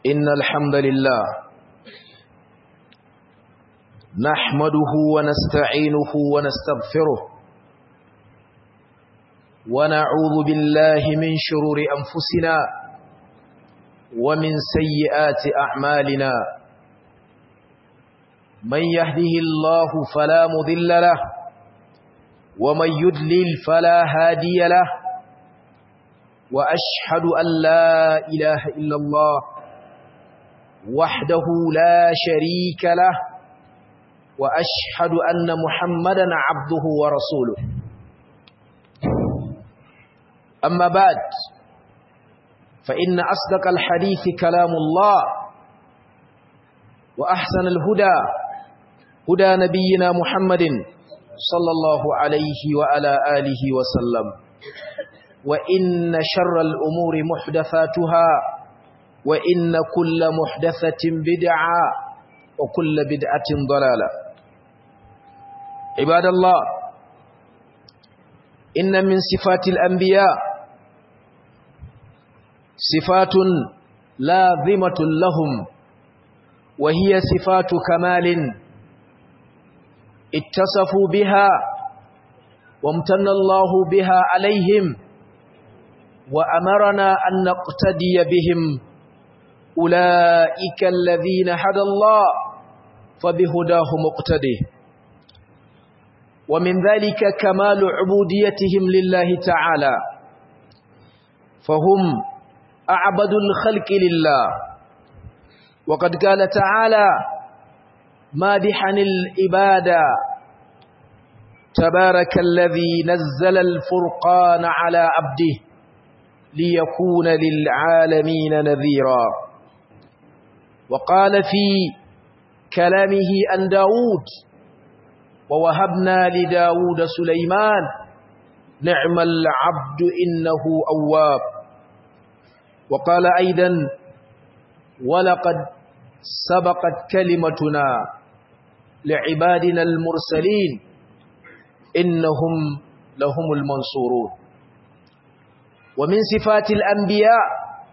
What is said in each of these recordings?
إن الحمد لله نحمده ونستعينه ونستغفره ونعوذ بالله من شرور أنفسنا ومن سيئات أعمالنا من يهده الله فلا مذل له ومن يدلل فلا هادي له وأشهد أن لا إله إلا الله وحده لا شريك له وأشهد أن محمدا عبده ورسوله أما بعد فإن أصدق الحديث كلام الله وأحسن الهدى هدى نبينا محمد صلى الله عليه وعلى آله وسلم وإن شر الأمور محدثاتها وإن كل محدثة بدعة وكل بدعة ضلالة عباد الله إن من صفات الأنبياء صفات لازمة لهم وهي صفات كمال اتصفوا بها وامتن الله بها عليهم وأمرنا أن نقتدي بهم أولئك الذين هدى الله فبهداه مقتده ومن ذلك كمال عبوديتهم لله تعالى فهم أعبد الخلق لله وقد قال تعالى مادحا الإبادة تبارك الذي نزل الفرقان على عبده ليكون للعالمين نذيرا وقال في كلامه عن داود ووهبنا لداود سليمان نعم العبد إنه أواب وقال أيضا ولقد سبقت كلمتنا لعبادنا المرسلين إنهم لهم المنصورون ومن صفات الأنبياء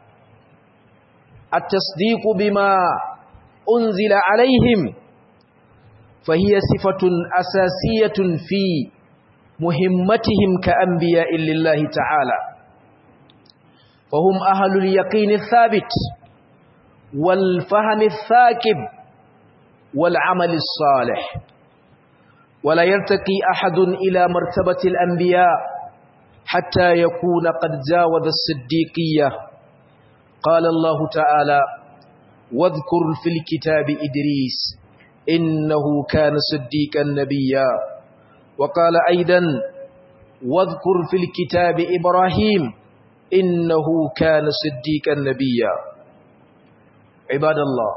التصديق بما أنزل عليهم فهي صفة أساسية في مهمتهم كأنبياء لله تعالى فهم أهل اليقين الثابت والفهم الثاكب والعمل الصالح ولا يرتقي أحد إلى مرتبة الأنبياء حتى يكون قد جاوز الصديقية قال الله تعالى واذكر في الكتاب إدريس إنه كان صديقا نبيا وقال أيضا واذكر في الكتاب إبراهيم إنه كان صديقا نبيا عباد الله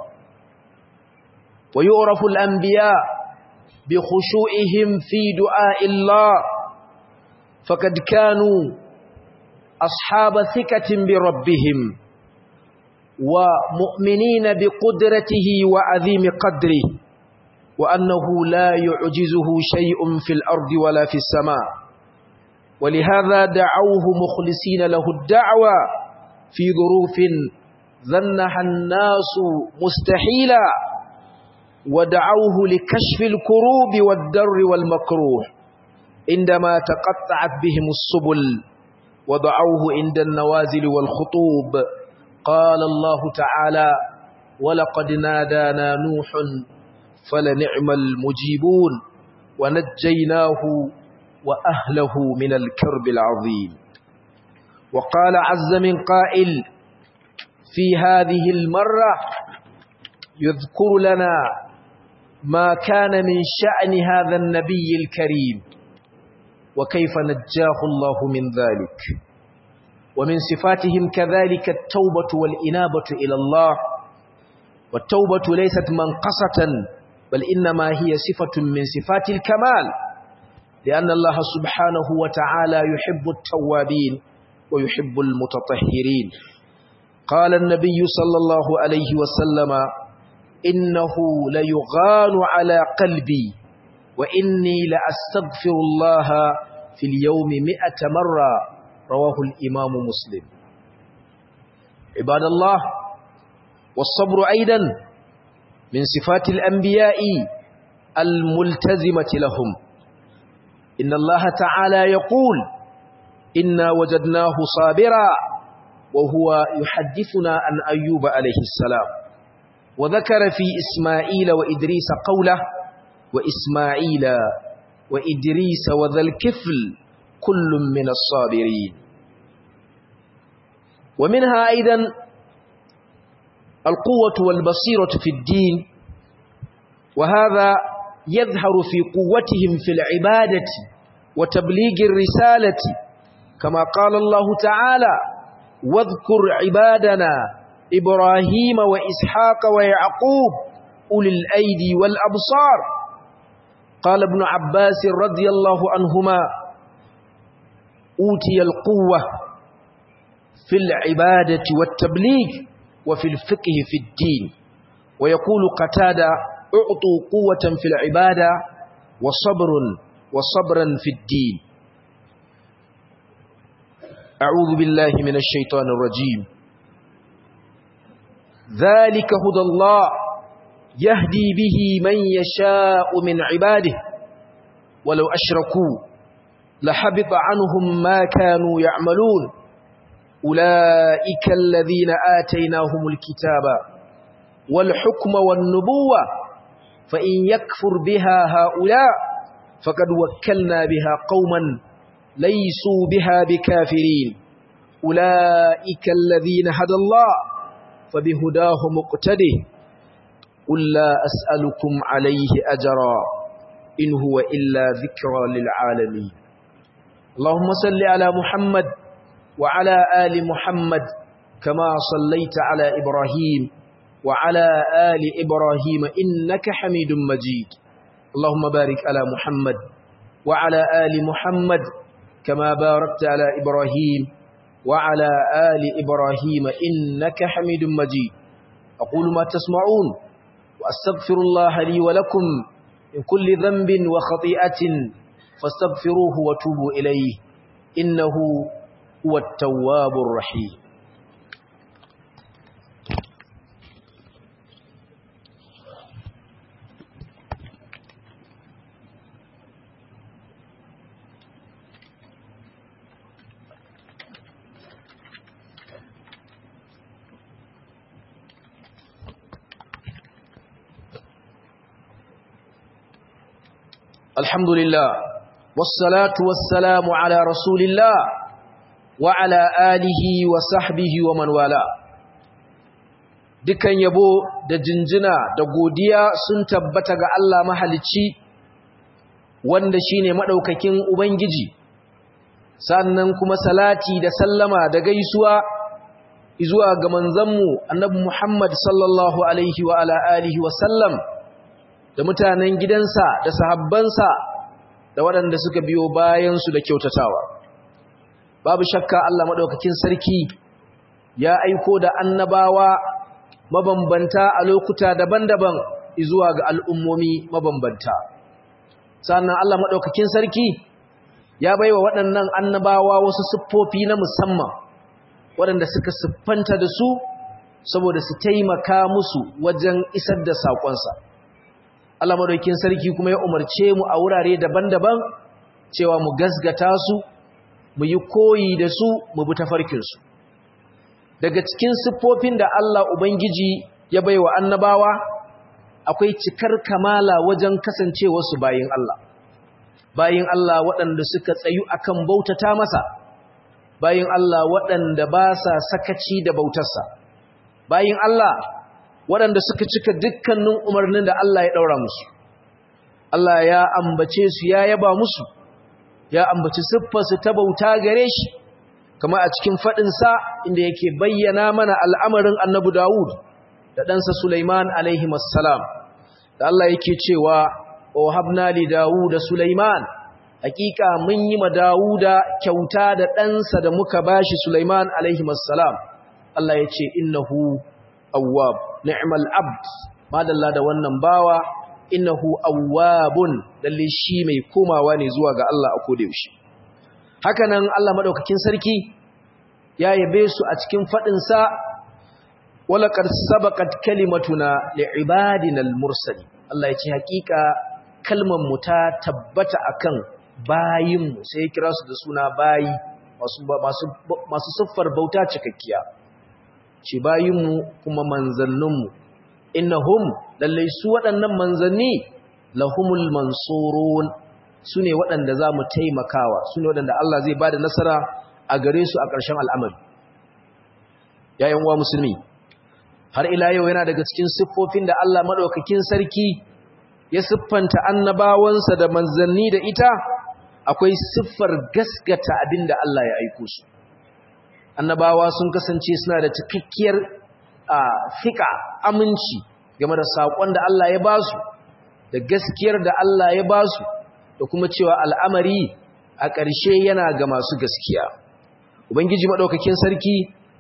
ويعرف الأنبياء بخشوعهم في دعاء الله فقد كانوا أصحاب ثقة بربهم ومؤمنين بقدرته وعظيم قدره وأنه لا يعجزه شيء في الأرض ولا في السماء ولهذا دعوه مخلصين له الدعوة في ظروف ظنها الناس مستحيلا ودعوه لكشف الكروب والدر والمكروه عندما تقطعت بهم السبل ودعوه عند النوازل والخطوب قال الله تعالى ولقد نادانا نوح فلنعم المجيبون ونجيناه وأهله من الكرب العظيم وقال عز من قائل في هذه المرة يذكر لنا ما كان من شأن هذا النبي الكريم وكيف نجاه الله من ذلك ومن صفاتهم كذلك التوبة والإنابة إلى الله والتوبة ليست منقصة بل إنما هي صفة من صفات الكمال لأن الله سبحانه وتعالى يحب التوابين ويحب المتطهرين قال النبي صلى الله عليه وسلم إنه ليغان على قلبي وإني لأستغفر الله في اليوم مئة مرة رواه الإمام مسلم عباد الله والصبر أيضا من صفات الأنبياء الملتزمة لهم إن الله تعالى يقول إنا وجدناه صابرا وهو يحدثنا عن أيوب عليه السلام وذكر في إسماعيل وإدريس قوله وإسماعيل وإدريس وذا الكفل كل من الصابرين ومنها أيضا القوة والبصيرة في الدين وهذا يظهر في قوتهم في العبادة وتبليغ الرسالة كما قال الله تعالى واذكر عبادنا إبراهيم وإسحاق ويعقوب أولي الأيدي والأبصار قال ابن عباس رضي الله عنهما أوتي القوة في العبادة والتبليغ وفي الفقه في الدين ويقول قتادة اعطوا قوة في العبادة وصبر وصبرا في الدين أعوذ بالله من الشيطان الرجيم ذلك هدى الله يهدي به من يشاء من عباده ولو أشركوا لحبط عنهم ما كانوا يعملون أولئك الذين آتيناهم الكتاب والحكم والنبوة فإن يكفر بها هؤلاء فقد وكلنا بها قوما ليسوا بها بكافرين أولئك الذين هدى الله فبهداه مقتده قل لا أسألكم عليه أجرا إن هو إلا ذكرى للعالمين اللهم صل على محمد وعلى آل محمد كما صليت على إبراهيم وعلى آل إبراهيم إنك حميد مجيد اللهم بارك على محمد وعلى آل محمد كما باركت على إبراهيم وعلى آل إبراهيم إنك حميد مجيد أقول ما تسمعون وأستغفر الله لي ولكم من كل ذنب وخطيئة فاستغفروه وتوبوا إليه إنه هو التواب الرحيم الحمد لله والصلاة والسلام على رسول الله وعلى آله وصحبه ومن والاه dukan yabo da jinjina da godiya sun tabbata ga Allah mahalicci wanda shine madaukakin ubangiji sannan kuma salati da sallama da gaisuwa zuwa ga manzanmu annabi Muhammad sallallahu alaihi wa ala alihi wa sallam da mutanen gidansa da sahabbansa da waɗanda suka biyo bayansu da kyautatawa babu shakka Allah maɗaukakin sarki ya aiko da annabawa mabambanta a lokuta daban-daban zuwa ga al'ummomi mabambanta sannan Allah maɗaukakin sarki ya baiwa waɗannan annabawa wasu siffofi na musamman waɗanda suka siffanta da su saboda su taimaka musu wajen isar da saƙonsa Allah madaukin sarki kuma ya umarce mu a wurare daban-daban cewa mu gasgata su mu yi koyi da su mu bi tafarkin su daga cikin siffofin da Allah ubangiji ya baiwa annabawa akwai cikar kamala wajen kasancewa su bayin Allah bayin Allah waɗanda suka tsayu akan bautata masa bayin Allah waɗanda ba sa sakaci da bautarsa bayin Allah waɗanda suka cika dukkanin umarnin da Allah ya ɗaura musu. Allah ya ambace su ya yaba musu, ya ambaci siffarsu ta bauta gare shi, kama a cikin faɗinsa inda yake bayyana mana al'amarin annabu Dawud da ɗansa Sulaiman alaihimassalam, da Allah yake cewa, O habna li Dawud da Sulaiman, hakika mun yi ma Dawuda kyauta da ɗansa da muka bashi Sulaiman alaihimassalam. Allah ya ce, Innahu awwab ni'mal abd madalla da wannan bawa innahu awwabun lalle shi mai komawa ne zuwa ga Allah a koda yaushe hakanan Allah madaukakin sarki ya yabe su a cikin fadin sa walaqad sabaqat kalimatuna li'ibadina al-mursali Allah ya ce hakika kalmar mu ta tabbata akan bayin mu sai ya kira su da suna bayi masu masu masu siffar bauta cikakkiya ce bayin mu kuma manzannin mu innahum lallai su waɗannan manzanni lahumul mansurun su ne waɗanda za mu taimakawa su ne waɗanda Allah zai ba da nasara a gare su a ƙarshen al'amari yayin wa musulmi har ila yau yana daga cikin siffofin da Allah maɗaukakin sarki ya siffanta annabawansa da manzanni da ita akwai siffar gaskata abin da Allah ya aiko su annabawa sun kasance suna da cikakkiyar a fika aminci game da saƙon da Allah ya ba su da gaskiyar da Allah ya ba su da kuma cewa al'amari a ƙarshe yana ga masu gaskiya ubangiji maɗaukakin sarki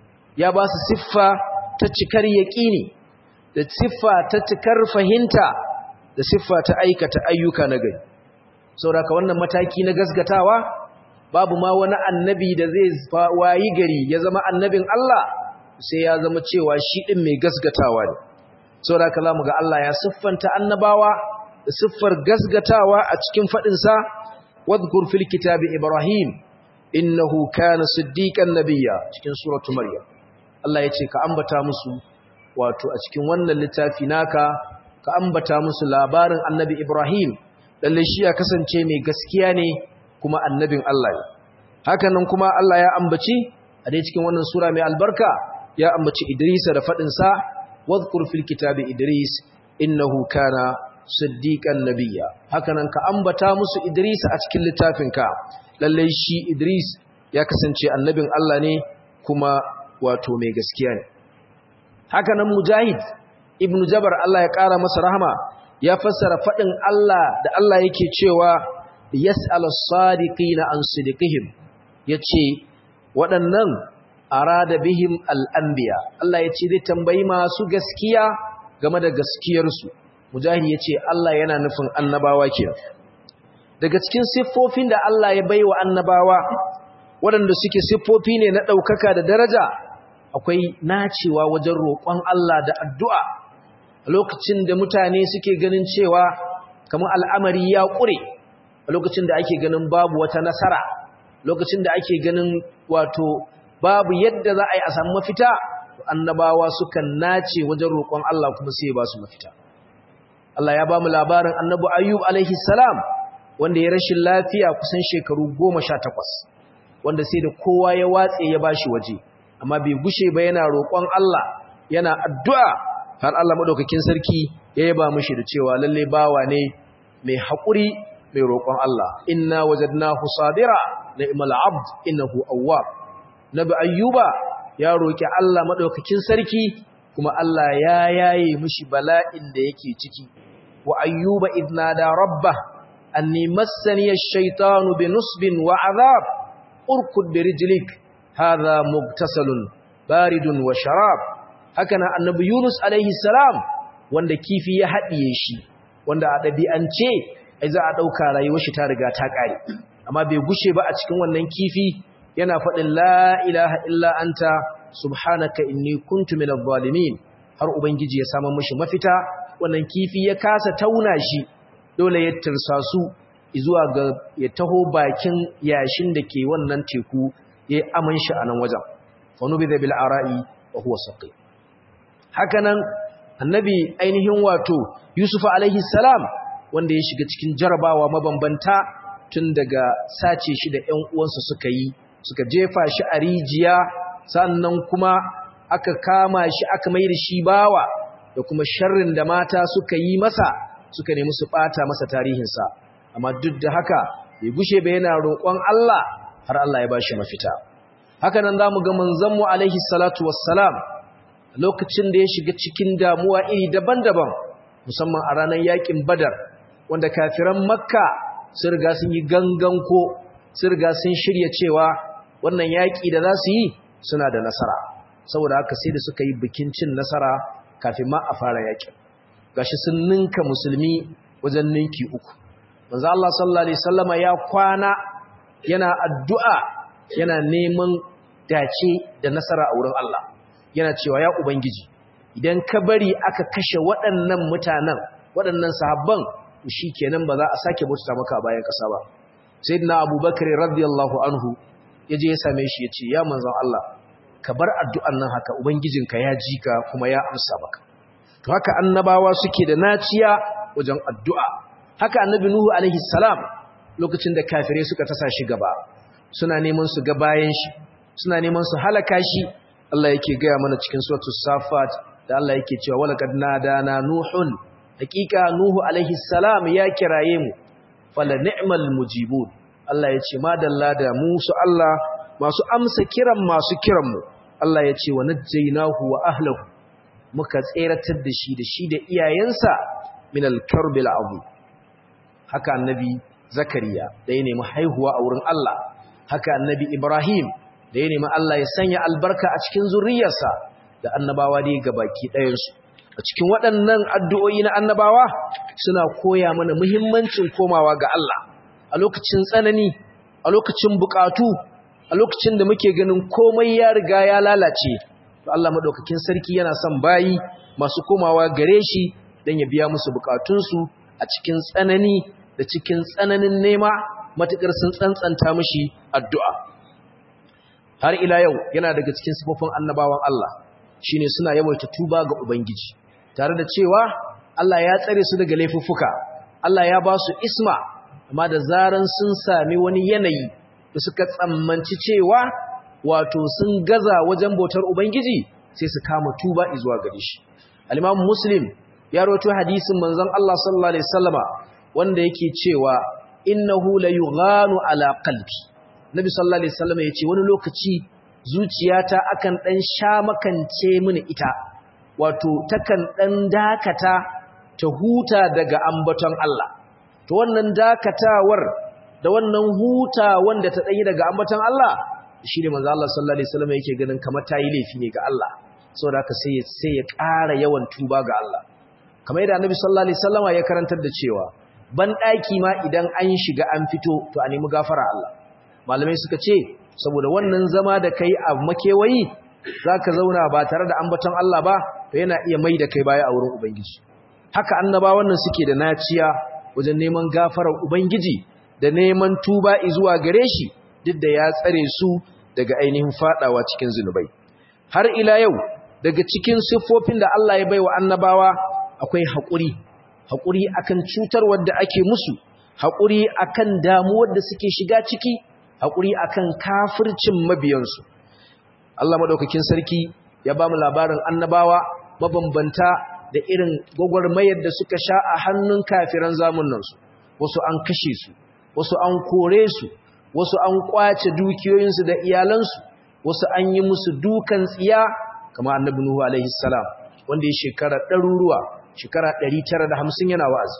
ya ba su siffa ta cikar yaƙini da siffa ta cikar fahimta da siffa ta aikata ayyuka na gari sauraka wannan mataki na gasgatawa babu ma wani annabi da zai wayi gari ya zama annabin Allah sai ya zama cewa shi ɗin mai gasgatawa ne sauraka za mu ga Allah ya siffanta annabawa da siffar gasgatawa a cikin faɗinsa wadhkur fil kitabi ibrahim innahu kana siddiqan nabiyya cikin suratu maryam Allah yace ka ambata musu wato a cikin wannan littafi naka ka ambata musu labarin annabi ibrahim lalle shi ya kasance mai gaskiya ne kuma annabin Allah ne hakanan kuma Allah ya ambaci a dai cikin wannan sura mai albarka ya ambaci Idris da fadin sa wadhkur fil kitabi idris innahu kana siddiqan nabiyya hakanan ka ambata musu Idris a cikin littafinka lalle shi Idris ya kasance annabin Allah ne kuma wato mai gaskiya ne hakanan Mujahid ibn Jabar Allah ya kara masa rahama ya fassara fadin Allah da Allah yake cewa yas'al as-sadiqina an sidqihim yace waɗannan arada bihim al-anbiya Allah yace zai tambayi masu gaskiya game da gaskiyarsu mujahid ya ce Allah yana nufin annabawa ke daga cikin siffofin da Allah ya bai wa annabawa waɗanda suke siffofi ne na ɗaukaka da daraja akwai nacewa wajen roƙon Allah da addu'a a lokacin da mutane suke ganin cewa kamar al'amari ya ƙure a lokacin da ake ganin babu wata nasara lokacin da ake ganin wato babu yadda za a yi a samu mafita annabawa sukan nace wajen roƙon Allah kuma sai ya ba su mafita Allah ya ba mu labarin annabi Ayyub alaihi salam wanda ya rashin lafiya kusan shekaru goma sha takwas, wanda sai da kowa ya watse ya bashi waje amma bai gushe ba yana roƙon Allah yana addu'a har Allah madaukakin sarki ya yaba mishi da cewa lalle bawa ne mai haƙuri mai roƙon Allah inna wajadnahu sabira ni'mal abd innahu awwab nabi ayyuba ya roƙi Allah madaukakin sarki kuma Allah ya yaye mishi bala'in da yake ciki wa ayyuba idnada rabbah anni massani ash-shaytanu binusbin wa adhab urkud birijlik hadha mugtasalun baridun wa sharab hakana annabi yunus alaihi salam wanda kifi ya hadiye shi wanda a dabi'ance ai za a dauka rayuwar shi ta riga ta kare amma bai gushe ba a cikin wannan kifi yana faɗin la ilaha illa anta subhanaka inni kuntu minadh zalimin har ubangiji ya samu mishi mafita wannan kifi ya kasa tauna shi dole ya tirsasu zuwa ga ya taho bakin yashin da ke wannan teku ya aman shi a nan wajen fa nubida bil ara'i wa huwa saqi hakanan annabi ainihin wato yusuf alaihi salam wanda ya shiga cikin jarabawa mabambanta tun daga sace shi da ƴan uwansa suka yi suka jefa shi a rijiya sannan kuma aka kama shi aka mai da shi bawa da kuma sharrin da mata suka yi masa suka nemi su bata masa tarihinsa amma duk da haka bai gushe ba yana roƙon Allah har Allah ya bashi mafita haka nan zamu ga manzon mu alaihi salatu wassalam lokacin da ya shiga cikin damuwa iri daban-daban musamman a ranar yakin badar wanda kafiran makka sun riga sun yi gangan ko sun riga sun shirya cewa wannan yaƙi da za su yi suna da nasara saboda haka sai da suka yi bikin cin nasara kafin ma a fara yaƙin gashi sun ninka musulmi wajen ninki uku manzo Allah sallallahu alaihi wasallama ya kwana yana addu'a yana neman dace da nasara a wurin Allah yana cewa ya ubangiji idan ka bari aka kashe waɗannan mutanen waɗannan sahabban shikenan ba za a sake bauta maka a bayan ƙasa ba sayyidina abubakar radiyallahu anhu yaje ya same shi yace ya manzon Allah ka bar addu'an nan haka ubangijinka ya ji ka kuma ya amsa maka to haka annabawa suke da naciya wajen addu'a haka annabi nuhu alaihi salam lokacin da kafirai suka tasa shi gaba suna neman su ga bayan shi suna neman su halaka shi Allah yake gaya mana cikin suratul safat da Allah yake cewa walaqad nadana nuhun hakika nuhu alaihi salam ya kiraye mu fala ni'mal mujibun Allah ya ce madalla da mu su Allah masu amsa kiran masu kiran mu Allah ya ce wa najjaynahu wa ahlihi muka tseratar da shi da shi da iyayensa min al-karbil azim haka annabi zakariya da ya nemi haihuwa a wurin Allah haka annabi ibrahim da ya nemi Allah ya sanya albarka a cikin zuriyarsa da annabawa dai gabaki ɗayansu a cikin waɗannan addu'o'i na annabawa suna koya mana muhimmancin komawa ga Allah a lokacin tsanani a lokacin bukatu a lokacin da muke ganin komai ya riga ya lalace to Allah madaukakin sarki yana son bayi masu komawa gare shi dan ya biya musu bukatunsu a cikin tsanani da cikin tsananin nema matukar sun tsantsanta mishi addu'a har ila yau yana daga cikin sifofin annabawan Allah shine suna yawaita tuba ga ubangiji tare da cewa Allah ya tsare su daga laifuffuka Allah ya ba su isma amma da zaran sun sami wani yanayi da suka tsammanci cewa wato sun gaza wajen bautar ubangiji sai su kama tuba zuwa gare shi al-Imam Muslim ya rawaito hadisin manzon Allah sallallahu alaihi wasallama wanda yake cewa innahu la yughanu ala qalbi Nabi sallallahu alaihi wasallama yace wani lokaci zuciyata akan dan sha makance mini ita wato takan dan dakata ta huta daga ambaton Allah to wannan dakatawar da wannan huta wanda ta dai daga ambaton Allah shine manzo Allah sallallahu alaihi wasallam yake ganin kamar tayi laifi ne ga Allah saboda haka sai sai ya ƙara yawan tuba ga Allah kamar yadda Annabi sallallahu alaihi wasallama ya karantar da cewa ban daki ma idan an shiga an fito to a nemi gafara Allah malamai suka ce saboda wannan zama da kai a makewayi zaka zauna ba tare da ambaton Allah ba to yana iya mai da kai baya a wurin ubangiji haka annabawan nan suke da naciya wajen neman gafarar ubangiji da neman tuba zuwa gare shi duk da ya tsare su daga ainihin fadawa cikin zunubai har ila yau daga cikin siffofin da Allah ya baiwa annabawa akwai haƙuri haƙuri akan cutar wadda ake musu haƙuri akan damuwar da suke shiga ciki haƙuri akan kafircin mabiyansu Allah madaukakin sarki ya ba mu labarin annabawa mabambanta da irin gwagwarmayar da suka sha a hannun kafiran zamunansu wasu an kashe su wasu an kore su wasu an kwace dukiyoyinsu da iyalansu wasu an yi musu dukan tsiya kama annabi nuhu alaihi salam wanda ya shekara ɗaruruwa shekara 950 yana wa'azi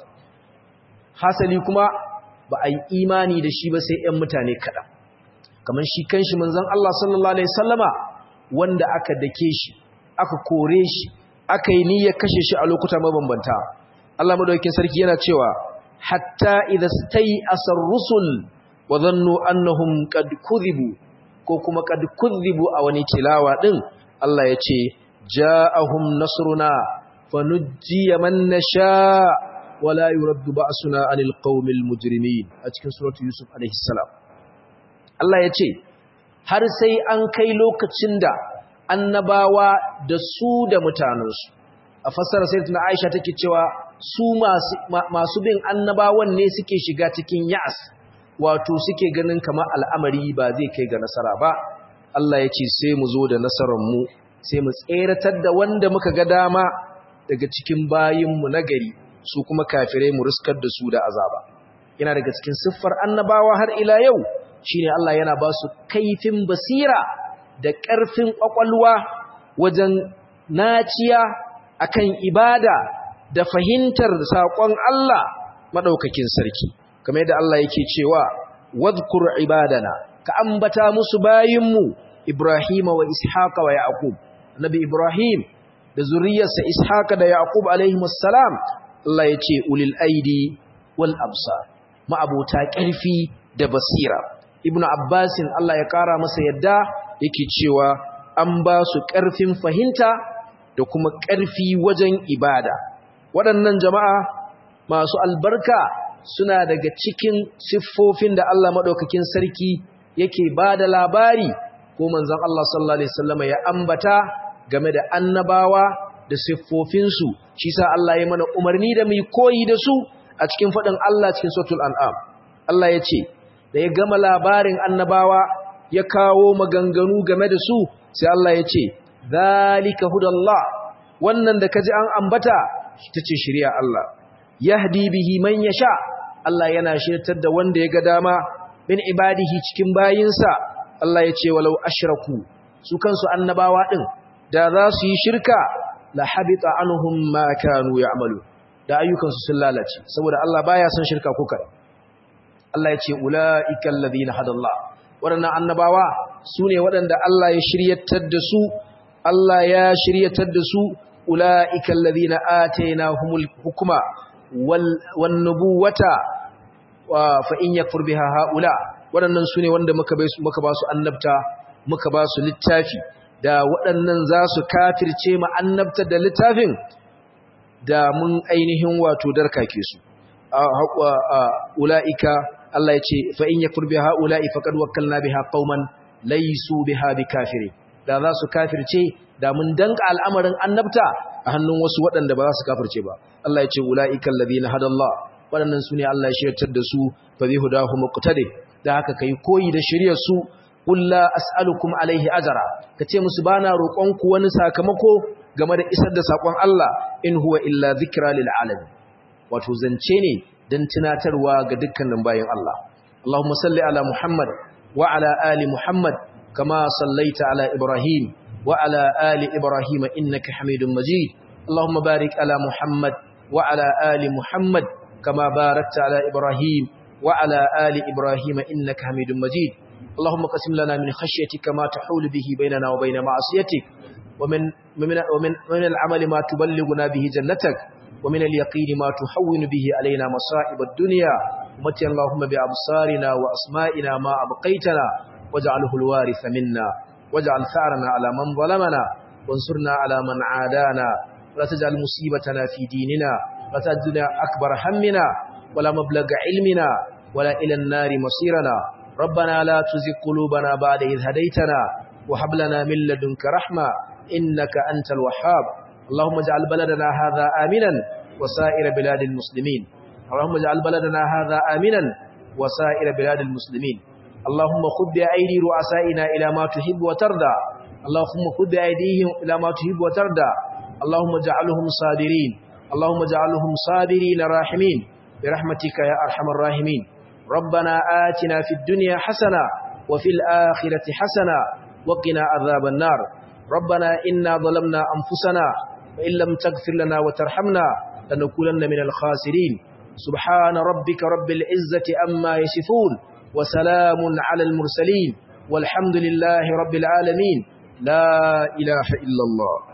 hasali kuma ba a yi imani da shi ba sai 'yan mutane kaɗan kamar shi kanshi manzon Allah sallallahu alaihi sallama wanda aka dake shi aka kore shi aka yi niyyar kashe shi a lokuta mabambanta Allah madaukakin sarki yana cewa hatta idza stay asar rusul wa dhannu annahum qad kudhibu ko kuma qad kudhibu a wani tilawa din Allah ya ce ja'ahum nasruna fanujjiya man nasha wala yuraddu ba'suna 'anil qaumil mujrimin a cikin suratu yusuf alaihi salam Allah ya ce har sai an kai lokacin da annabawa da su da mutanensu a fassara sayyidatuna Aisha take cewa su masu masu bin annabawan ne suke shiga cikin ya'as wato suke ganin kamar al'amari ba zai kai ga nasara ba Allah ya ce sai mu zo da nasarar mu sai mu tseratar da wanda muka ga dama daga cikin bayinmu na gari su kuma kafirai mu riskar da su da azaba yana daga cikin siffar annabawa har ila yau shine Allah yana ba su kaifin basira da ƙarfin ƙwaƙwalwa wajen naciya akan ibada da fahimtar saƙon Allah maɗaukakin sarki kamar yadda Allah yake cewa wadhkur ibadana ka ambata musu bayinmu Ibrahim wa Ishaq wa Yaqub Nabi Ibrahim da zuriyarsa Ishaq da Yaqub alaihimus salam Allah yace ulil aidi wal absar ma'abota ƙarfi da basira Ibn Abbasin Allah ya ƙara masa yadda yake cewa an ba su ƙarfin fahimta da kuma ƙarfi wajen ibada waɗannan jama'a masu albarka suna daga cikin siffofin da Allah maɗaukakin sarki yake ba da labari ko manzon Allah sallallahu Alaihi wasallama ya ambata game da annabawa da siffofinsu shi sa Allah ya mana umarni da mai koyi da su a cikin faɗin Allah cikin sautul an'am Allah ya ce da ya gama labarin annabawa ya kawo maganganu game da su sai Allah ya ce zalika hudallah wannan da kaji an ambata ta ce shirya Allah yahdi bihi man yasha Allah yana shirtar da wanda ya ga dama min ibadihi cikin bayinsa Allah ya ce walau ashraku su kansu annabawa din da za su yi shirka la habita anhum ma kanu ya'malu da ayyukansu sun lalace saboda Allah baya son shirka ko kada Allah ya ce ulaiikal ladina hadallah waɗannan annabawa sune waɗanda Allah ya shiryatar da su Allah ya shiryatar da su ulaiikal ladina atainahumul hukma wal wan nubuwata fa in yakfur biha haula waɗannan sune wanda muka bai muka ba su annabta muka ba su littafi da waɗannan za su kafirce ma annabta da littafin da mun ainihin wato darkake su ula'ika Allah ya ce fa in yakfur biha ula'i faqad wakkalna biha qauman laysu biha bikafiri da za su kafirce da mun danka al'amarin annabta a hannun wasu waɗanda ba za su kafirce ba Allah ya ce ula'ika alladhina hadallah waɗannan su ne Allah ya shiryatar da su fa bi hudahu muqtadi da haka kai koyi da shiryar su qul la as'alukum alaihi ajra kace musu bana roƙon ku wani sakamako game da isar da sakon Allah in huwa illa dhikra lil alamin wato zance ne dan tunatarwa ga dukkanin bayin Allah Allahumma salli ala Muhammad wa ala ali Muhammad kama sallaita ala Ibrahim wa ala ali Ibrahim innaka Hamidum Majid Allahumma barik ala Muhammad wa ala ali Muhammad kama barakta ala Ibrahim wa ala ali Ibrahim innaka Hamidum Majid اللهم قسم لنا من خشيتك ما تحول به بيننا وبين معصيتك ومن, ومن, ومن, ومن العمل ما تبلغنا به جنتك ومن اليقين ما تحون به علينا مصائب الدنيا ومتي اللهم بأبصارنا وأسمائنا ما أبقيتنا واجعله الوارث منا واجعل ثارنا على من ظلمنا وانصرنا على من عادانا ولا تجعل مصيبتنا في ديننا ولا تجعلنا أكبر همنا ولا مبلغ علمنا ولا إلى النار مصيرنا ربنا لا تزغ قلوبنا بعد إذ هديتنا وهب لنا من لدنك رحمة إنك أنت الوهاب اللهم اجعل بلدنا هذا آمنا وسائر بلاد المسلمين اللهم اجعل بلدنا هذا آمنا وسائر بلاد المسلمين اللهم خذ بأيدي رؤسائنا إلى ما تحب وترضى اللهم خذ بأيديهم إلى ما تحب وترضى اللهم اجعلهم صابرين اللهم اجعلهم صابرين راحمين برحمتك يا أرحم الراحمين ربنا آتنا في الدنيا حسنة وفي الآخرة حسنة وقنا عذاب النار ربنا إنا ظلمنا أنفسنا وإن لم تغفر لنا وترحمنا لنكونن من الخاسرين سبحان ربك رب العزة أما يصفون وسلام على المرسلين والحمد لله رب العالمين لا إله إلا الله